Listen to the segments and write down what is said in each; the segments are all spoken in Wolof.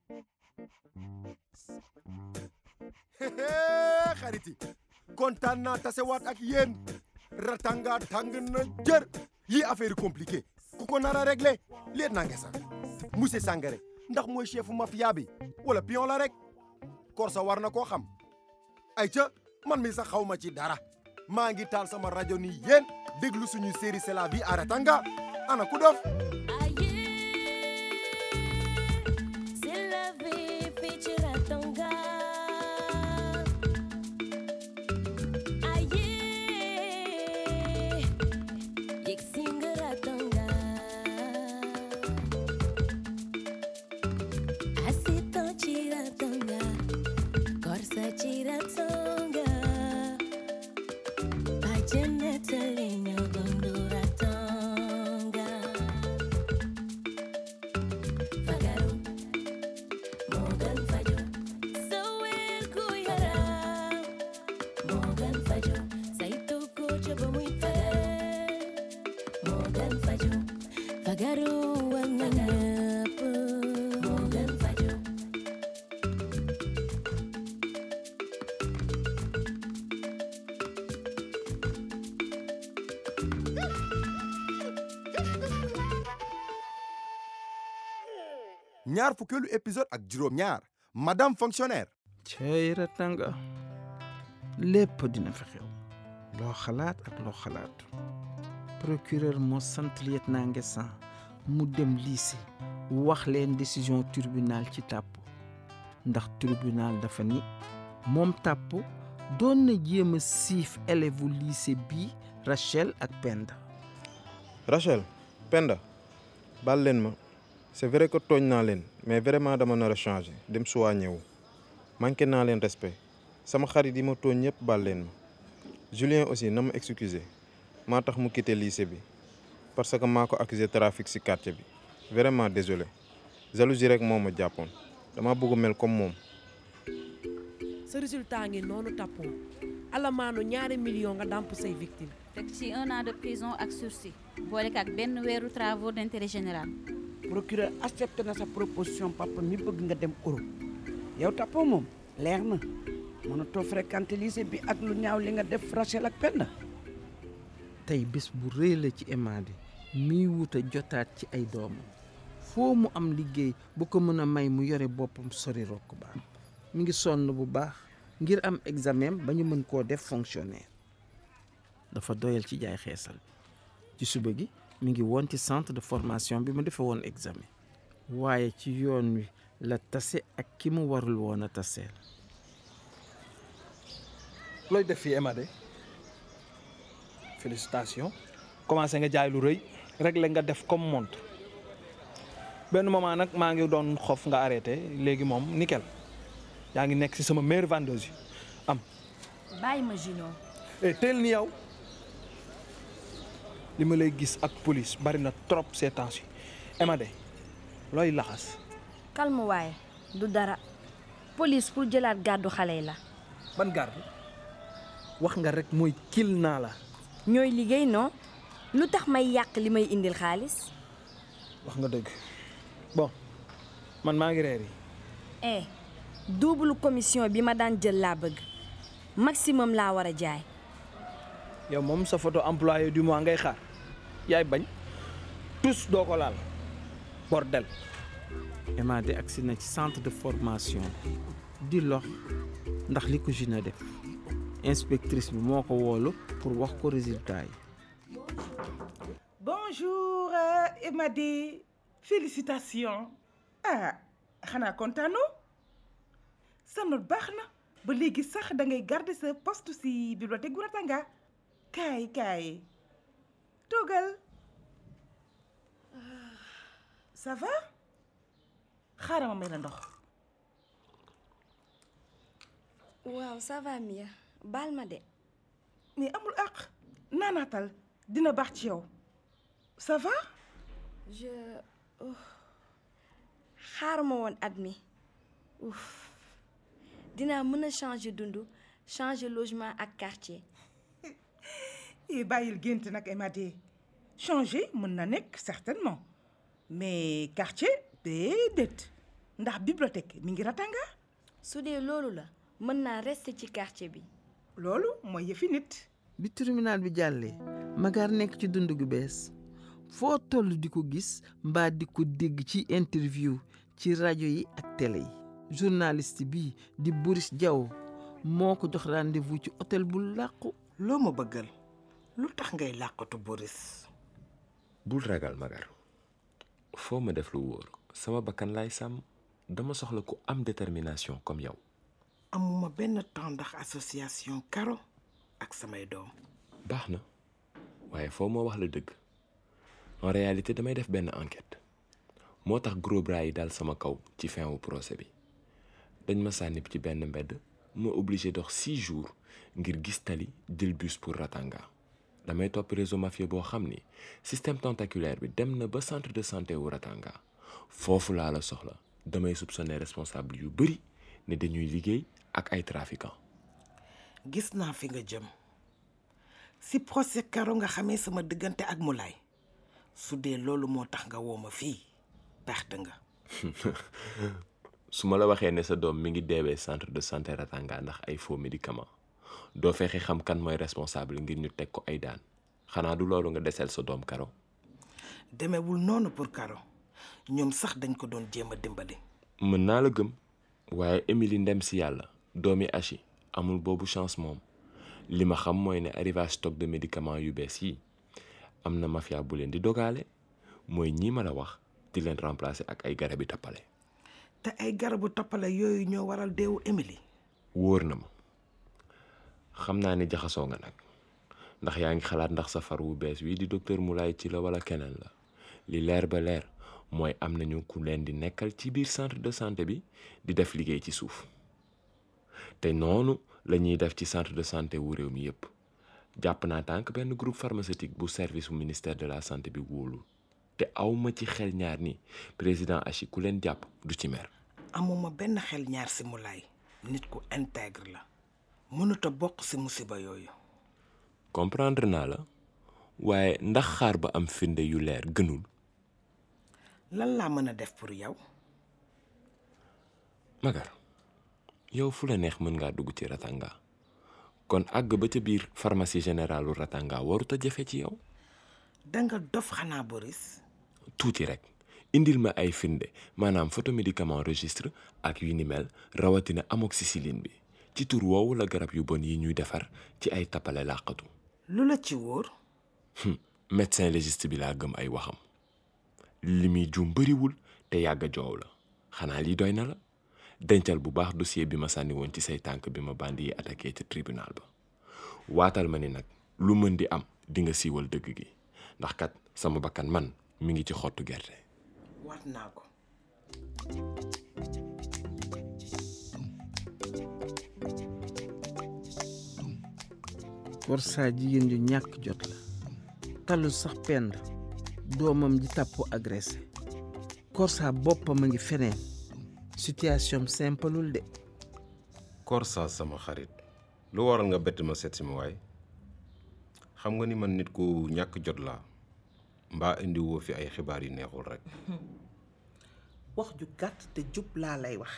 xarit yi kontaan naa tasewaat ak yéen ratanga tàng na jër yi affaire compliqué ku ko nar a réglé leet naa sax monsieur Sangaré ndax mooy chefu mafia bi wala pion la rek Korsa war na koo xam ay ca man mi sax xaw ma ci dara maa ngi taal sama rajo ni yéen déglu suñu série c'est la vie à Ratanga ana ku dof C'est la vie fii ci Ratanga aye yegg si nga Ratanga asitan ci Ratanga Korsa ci Ratanga Bajanata leño gondo Ratanga Fagaru Morgan Fajo Sawel ku yaram Morgan Fajo Saytu ko ca ba muy tere Morgan Fajo Fagaru war na ñëpp Morgan Fajo ñaar fukkeelu épisode ak juróom ñaar madame fonctionnaire cey Ratanga lépp dina fi xew loo xalaat ak loo xalaatu procureur moo sant lieutenant Nguessan mu dem lycée wax leen décision tribunal ci tàpp ndax tribunal dafa ni moom tàpp doon na jéem a siif élève lycée bii Rachel ak Penda Rachel Penda baal leen ma c'est vrai que tooñ naa leen mais vraiment dama nar a changer dem soigné wu manqué naa leen respect sama xarit yi ma tooñ ñëpp baal leen ma Julien aussi na ma excuser maa tax mu quitté lycée bi parce que maa ko accusé trafic ci quartier bi vraiment désolé jalousie rek moo ma jàppoon dama bëgg mel comme moom sa résultat ngi noonu tappoo alamaanu ñaari million nga dàmp say victime teg ci un an de prison ak sursis boole ak benn weeru travaux d'intérêt général procureur accepté na sa proposition papa mi bëgg nga dem Europe yow tappoo moom leer na mënatoo fréquenter lycée bi ak lu ñaaw li nga def Rachel ak Penda tey bés bu rëy la ci Emady miy wut a jotaat ci ay doomam foo mu am liggéey bu ko mën a may mu yore boppam sori rokk baan mi ngi sonn bu baax ngir am examen ba ñu mën koo def fonctionnaire dafa doyal ci jaay xeesal bi ci suba gi mi ngi woon ci centre de formation bi mu defee woon examen waaye ci yoon wi la tase ak ki mu warul woon a taseel looy def fii Emade félicitation commencé nga jaay lu rëy réglé nga def comme montre benn moment nag maa ngi doon xof nga arrêté léegi moom nickel yaa ngi nekk ci sama meilleure vendeuse yi am bàyyi ma Gino eh teel ni yow li ma lay gis ak police bari na trop ces temps yi Emade looy laxas calme waaye du dara police pour jëlaat gàddu xale yi la ban garde wax nga rek mooy kil naa la ñooy liggéey non lu tax may yàq li may indil xaalis wax nga dëgg bon man maa ngi reer yi eh double commission bi ma daan jël laa bëgg maximum laa war a jaay yow moom sa photo employé du mois ngay xaar yaay bañ tous doo ko laal bordel Emady agsi na ci centre de formation di lox ndax li ko Gina def inspectrice bi moo ko woolu pour wax ko résultat yi bonjour euh, Emady félicitations ah xanaa kontaanoo sa note baax na ba léegi sax da ngay garder sa poste ci bibliothèque gu Ratanga kaay kaay toogal Ah, ça va xaaral ma may la ndox waaw ça va Mia baal ma de mais amul àq naanaatal dina baax ci yow ça va je xaar ma woon at mi ouf dinaa mën a changer dund changer logement ak quartier eh bàyyil gént nag Emady changer mën na nekk certainement mais quartier déedéet ndax bibliothèque mi ngi Ratanga su dee loolu la mën naa rester ci quartier bi loolu mooy yëfi nit bi tribunal bi jàllee Magar nekk ci dund gu bees foo toll di ko gis mbaa di ko dégg ci interview ci rajo yi ak télé yi journaliste bi di Boris Diaw moo ko jox rendez-vous ci hôtel bu làqu loo ma bëggal lu tax ngay làqatu Boris bul ragal Magar foo ma def lu wóor sama bakkan laay sàmm dama soxla ku am détermination comme yow amuma benn temps ndax association Karo ak samay doom baax na waaye foo moo wax la dëgg en réalité damay def benn enquête moo tax gros bras yi daal sama kaw ci fin wu procès bi dañ ma sànni ci benn mbedd ma obligé dox six jours ngir gis tali jël bus pour Ratanga damay topp réseau mafieux boo xam ni système tentaculaire bi dem na ba centre de santé wu Ratanga foofu laa la soxla damay soupçonner responsable yu bëri ne dañuy liggéey ak ay trafiquants. gis naa fi nga jëm si procès Karo nga xamee sama diggante ak Moulay su dee loolu moo tax nga woo ma fii perte nga su ma la waxee ne sa doom mi ngi deewee centre de santé Ratanga ndax ay faux médicaments doo fexe xam kan mooy responsable ngir ñu teg ko ay daan xanaa du loolu nga deseel sa doom Karo demewul noonu pour Karo ñoom sax dañ ko doon jéem a dimbali mën naa la gëm waaye Émilie ndem si yàlla doomi Achi amul boobu chance moom li ma xam mooy ne arrivage stock de médicaments yu bees yi am na mafia bu leen di dogaale mooy ñii ma la wax di leen remplacer ak ay garabi tappale te ay garabu toppale yooyu ñoo waral deewu Émilie wóor na ma xam naa ne jaxasoo nga nag ndax yaa ngi xalaat ndax sa far wu bees wi di docteur Moulay ci la wala keneen la li leer ba leer mooy am nañu ku leen di nekkal ci biir centre de santé bi di def liggéey ci suuf te noonu la ñuy def ci centre de santé wu réew mi yépp jàpp naa tànk benn groupe pharmaceutique bu service bu ministère de la santé bi wóolu te awma ci xel ñaar ni président Achi ku leen jàpp du ci mer amuma benn xel ñaar si Moulay nit ku intègre la mënut a bokk si musiba yooyu comprendre naa la waaye ndax xaar ba am firnde yu leer gënul lan laa mën a def pour yow Magar yow fu la neex mën ngaa dugg ci Ratanga kon àgg ba ca biir pharmacie générale Ratanga warut a jafe ci yow danga dof xanaa Boris tuuti rek indil ma ay firnde maanaam photo médicament registre ak yu ni mel rawatina amoxicilline bi ci tur woowu la garab yu bon yi ñuy defar ci ay tappale làqatu lu la ci wóor médecin légiste bi laa gëm ay waxam li muy juum bëriwul te yàgg a joow la xanaa lii doy na la dencal bu baax dossier bi ma sànni woon ci say tànk bi ma bandi yi attaqué ci tribunal ba waatal ma ni nag lu mën di am di nga siiwal dëgg gi ndax kat sama bakkan man mi ngi ci xottu gerte waat naa ko Korsa jigéen ju ñàkk jot la talul sax pend doomam ji tàppo agressé Korsa boppam a ngi feneen situation simpleul de Korsa sama xarit lu waral nga bett ma seet si ma waay xam nga ni man nit ku ñàkk jot laa mbaa indi woo fi ay xibaar yu neexul rek wax ju gàtt te jub laa lay wax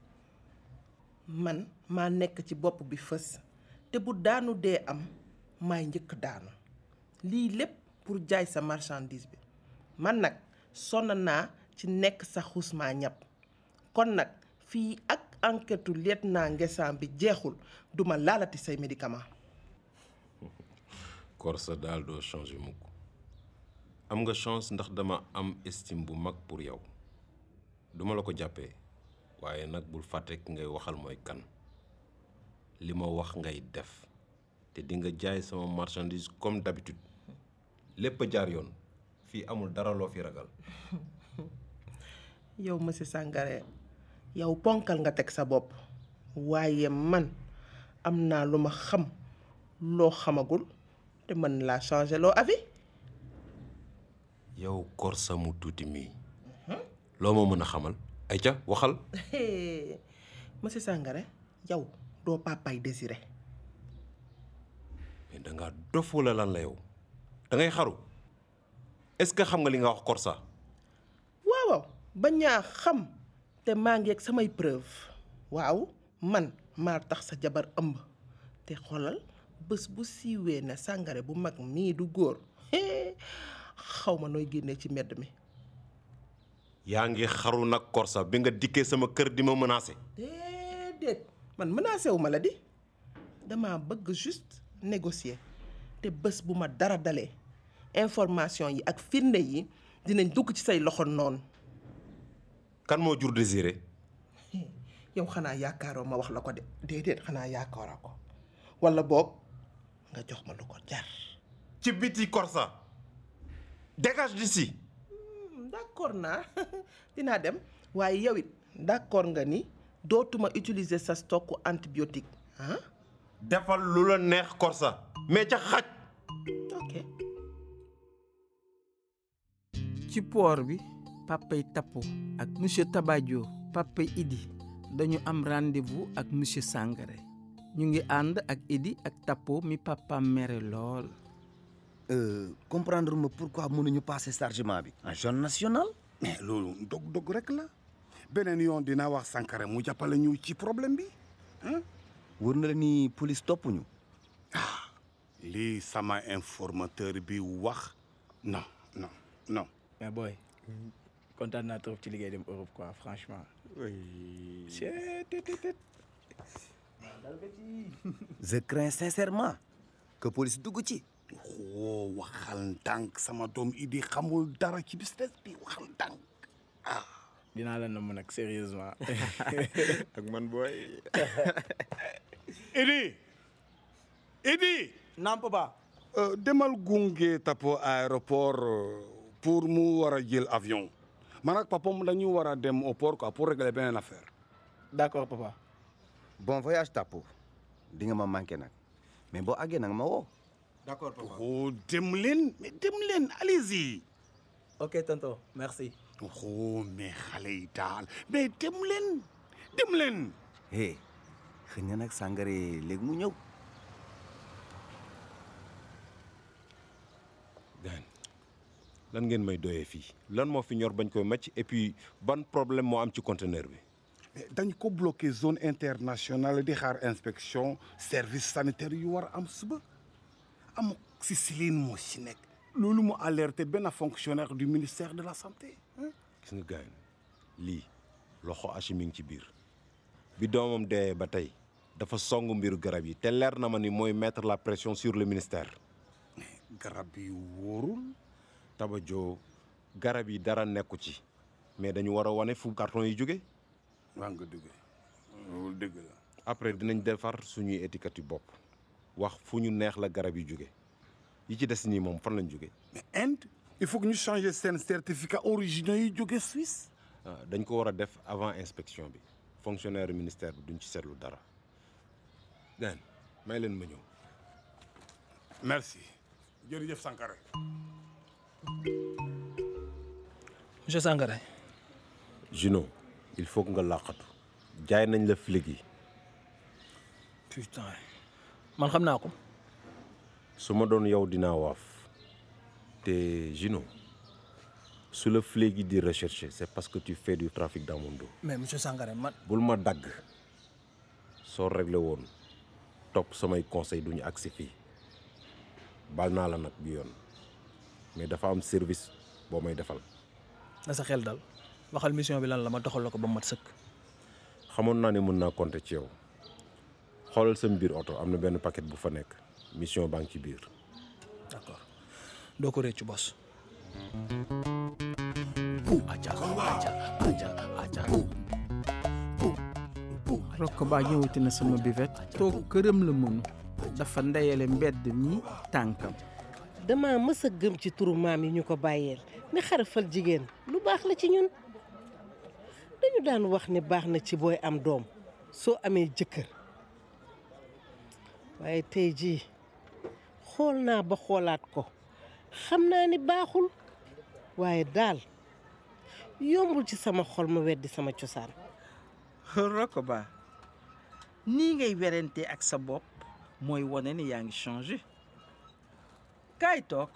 man maa nekk ci bopp bi fës te bu daanu dee am maay njëkk daanu lii lépp pour jaay sa marchandise bi man nag sonn naa ci nekk sa xusmaa ñàpp kon nag fii ak enquêtu lieutenant Nguessam bi jeexul duma laalati say médicament Korsa daal doo changé mukk am nga chance ndax dama am estime bu mag pour yow duma la ko jàppee waaye nag bul fàtte ki ngay waxal mooy kan li ma wax ngay def te di nga jaay sama marchandise comme d'habitude lépp a jaar yoon fii amul dara loo fi ragal yow monsieur Sangaré yow ponkal nga teg sa bopp waaye man am naa lu ma xam loo xamagul te mën laa changer loo avis yow Korsa mu tuuti mii loo ma mën a xamal ay ca waxal monsieur Sangaré yow doo papaay désiré mais dangaa dof wala lan la yow da ngay xaru est-ce que xam nga li nga wax Korsa waaw waaw ba ñaa xam te te maa ngi ak samay preuve waaw man maa tax sa jabar ëmb te xoolal bés bu siiwee ne sàngare bu mag mii du góor xaw ma nooy génnee ci mbedd mi yaa ngi xaru nag Korsa bi nga dikkee sama kër di ma menacé déedéet man menacé wu ma la di dama bëgg juste négocier te bés bu ma dara dalee information yi ak firnde yi dinañ dugg ci say loxo noonu kan moo jur désiré yow xanaa yaakaaroo ma wax la ko de déedéet xanaa yaakaaroo ko walla boog nga jox ma lu ko jar ci biti Korsa dégage d'ici d'accord naa dinaa dem waaye yow it d'accord nga ni dootuma utiliser sa stocku antibiotique ah defal lu la neex Korsa mais ca xaj ok ci port bi papay Tappo ak monsieur Tabadio papay Idi dañu am rendez-vous ak monsieur Sangaré ñu ngi ànd ak Idi ak Tappo mi papaam mere lool Euh, comprendre ma pourquoi mënuñu passer chargement bi en zone nationale mais loolu dog-dog rek la beneen yoon dinaa wax Sankara mu jàppale ñu ci problème bi wër na la ni police toppuñu lii sama informateur bi wax non non non mais boy kontaan naa trop ci liggéey dem Europe quoi franchement. oui. je crains sincèrement que police dugg ci xoo waxal ndànk sama doom Idi xamul dara ci business bi waxal ndànk ah dinaa la namm nag sérieusement. ak man booy. Idi Idi naam papa. demal gunge Tappo aéroport euh, pour mu war a jël avion man ak papam dañu war a dem au port quoi pour régler beneen affaire d'accord papa. bon voyage Tappo di nga ma manqué nag mais boo àggee nag ma woo d'accord papa oh dem leen mais dem leen allez-y ok tonton merci. oh mais xale yi daal mais dem leen dem leen hé xëy na nag Sangaré léegi mu ñëw gaan lan ngeen may doyee fii lan moo fi ñor bañ koy màcc et puis ban problème moo am ci conteneur bi dañ ko bloqué zone internationale di xaar inspection service sanitaire yu war a am suba amoxicilline moo ci nekk loolu mu alerté benn fonctionnaire du ministère de la santé gis nga gaan lii loxo Hachi mi ngi ci biir bi doomam dee ba tey dafa song mbiru garab yi te leer na ma ni mooy mettre la pression sur le ministère garab yi wóorul Tabajo garab yi dara nekku ci mais dañu war a wane fu carton yi jóge waa nga dëgg loolu dëgg la après dinañ defar suñuy étiquette yu bopp wax fu ñu neex la garab yi jóge yi ci des nii moom fan lañ jóge mais Inde il faut que ñu changer seen certificat originaux yi jóge Suisse ah dañ ko war a def avant inspection bi fonctionnaire ministère bi duñ ci seetlu dara gaan may leen ma ñëw merci jërëjëf Sankara monsieur Sangaré. Juno il faut que nga làqatu jaay nañ la flic yi putain man xam naa ko. su ma doon yow dinaa waaf te Juno su la flic yi di rechercher c'est parce que tu fais du trafic dans mon dos mais monsieur Sangaré man. bul ma dagg soo réglé woon topp samay conseil duñu agsi fii bal naa la nag bi yoon mais dafa am service boo may defal na sa xel dal waxal mission bi lan la ma doxal la ko ba mat sëkk. xamoon naa ne mën naa compter ci yow xoolal sa biir oto am na benn paquet bu fa nekk mission baa ngi ci biir d'accord doo ko réccu bos. rokk baa ñëwati na sama buvette toog këram la mënu dafa ndeyale mbedd mi tànkam dama mës a gëm ci turu maam yi ñu ko bàyyeel ne xarafal jigéen lu baax la ci ñun dañu daan wax ne baax na ci booy am doom soo amee jëkkër waaye tey jii xool naa ba xoolaat ko xam naa ni baaxul waaye daal yombul ci sama xol ma weddi sama cosaan rokk baa nii ngay werante ak sa bopp mooy wane ni yaa ngi changé kaay toog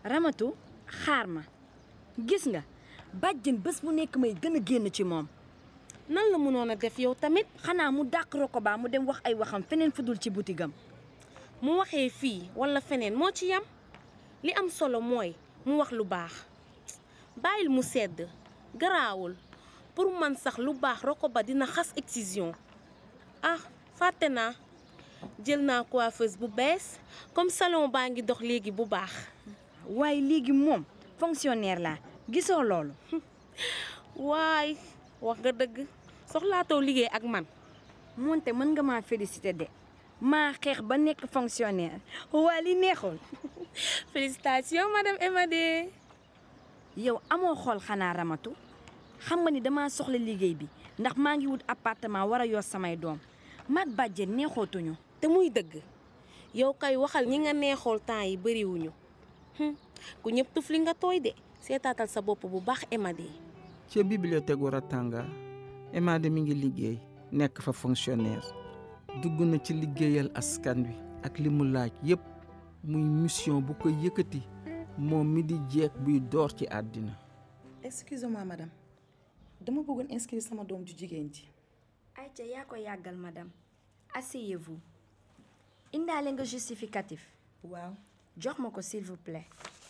Ramatu xaar ma gis nga bàjjen bés bu nekk may gën a génn ci moom nan la mënoon a def yow tamit xanaa mu dàq Rokoba mu dem wax ay waxam feneen fudul ci butigam mu waxee fii walla feneen moo ci yam li am solo mooy mu wax lu baax bàyyil mu sedd garaawul pour man sax lu baax Rokoba dina xas excision ah fàtte naa jël naa coiffeuse bu bees comme salon baa ngi dox léegi bu baax waaye léegi moom fonctionnaire laa gisoo loolu waay wax nga dëgg soxlaatoo liggéey ak man moonte mën nga maa félicité de maa xeex ba nekk fonctionnaire waa li neexul félicitations madame Emadé yow amoo xool xanaa ramatu xam nga ni dama soxla liggéey bi ndax maa ngi wut appartement war a yor samay doom maag bàjjen neexootuñu te muy dëgg yow kay waxal ñi nga neexool temps yi bëriwuñu ku ñëpp tuf li nga tooy de seetaatal sa bopp bu baax Emadé ca bibliothèque gu Ratanga Emadé mi ngi liggéey nekk fa fonctionnaire dugg na ci liggéeyal askan wi ak li mu laaj yépp muy mission bu ko yëkkati moom mi di jeeg buy door ci àddina excusez-moi madame dama bëggoon inscrire sama doom ju jigéen ji ayca yaa ko yàggal madame asseyez-vous indaale nga justificatif waaw jox ma ko s'il vous plaît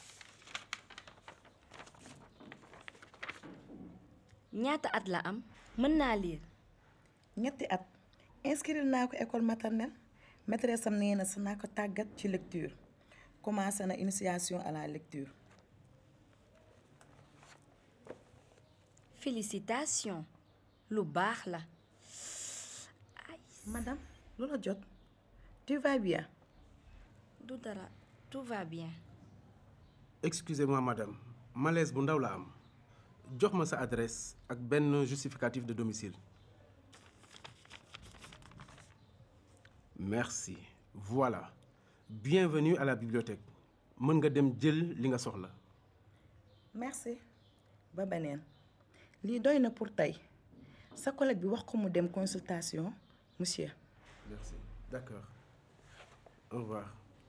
ñaata at la am mën naa lire ñetti at inscrire naa ko école maternelle maîtresse am nee na sa naa ko tàggat ci lecture commencé na initiation à la lecture félicitations lu baax la madame lu la jot tu vas bien du dara tout va bien excusez-moi madame malaise bu ndaw la am jox ma sa adresse ak benn justificatif de domicile merci voilà bienvenue à la bibliothèque mën nga dem jël li nga soxla merci ba beneen lii doy na pour tey sa collègue bi wax ko mu dem consultation monsieur merci d'accord au revoir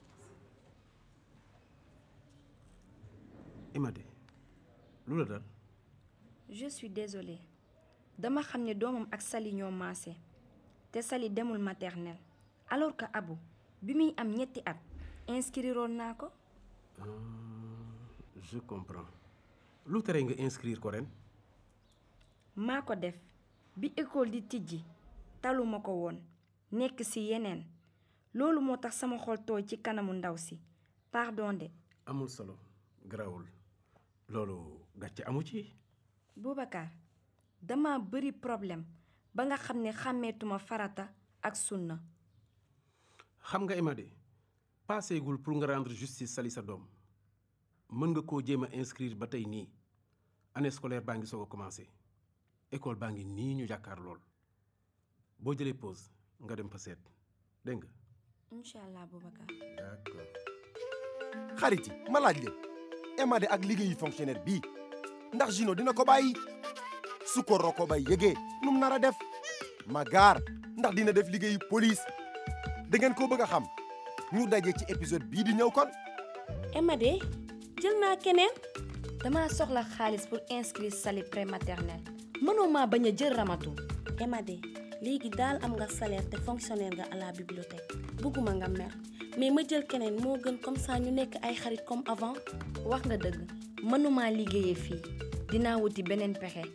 Emadé lu la dal je suis désolée dama xam ne doomam ak Sali ñoo maase te Sali demul maternelle alors que Abu bi muy am ñetti at inscriroon naa ko je comprends lu tere nga inscrire ko ren maa ko def bi école di tijji taluma ko woon nekk ci yeneen loolu moo tax sama xol tooy ci kanamu ndaw si pardon de amul solo garawul loolu gàcce amu ci Boubacar dama bëri problème ba nga xam ne xàmmeetuma farata ak sunna xam nga Emadé paaseegul pour nga rendre justice Sali sa doom mën nga koo jéem a inscrire ba tey nii année scolaire baa ngi soog a commencé école baa ngi nii ñu jàkkaar lool boo jëlee pause nga dem fa seet dégg nga. incha allah Boubacar. d'accord. xarit yi ma laaj leen Emadé ak liggéeyu fonctionnaire bii ndax Gino dina ko bàyyi su ko Rokoba yëgee nu mu nar a def Magar ndax dina def liggéeyu police da ngeen ko bëgg a xam ñu daje ci épisode bii di ñëw kon. Emadé jël naa keneen. dama soxla xaalis pour inscrire Sali prématernelle mënoo maa bañ a jël ramatu. Emadé léegi daal am nga salaire te fonctionnaire nga à la bibliothèque bëgguma nga mer mais ma jël keneen moo gën comme ça ñu nekk ay xarit comme avant. wax nga dëgg mënumaa liggéeyee fii dinaa wuti beneen pexe.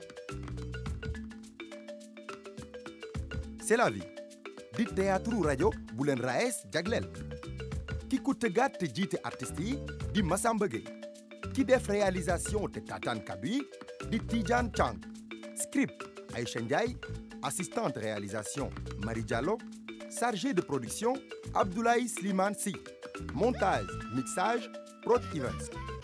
c'est la vie di théâtre rajo bu leen raes jagleel ki ko tëggaat te jiite artistes yi di Massamba Gueye ki def réalisation te tataan kaddu yi di Tidiane Chang script Aïcha Ndiaye assistante réalisation Marie Diallo chargé de production Abdoulaye Slimane Sy montage mixage Prod Events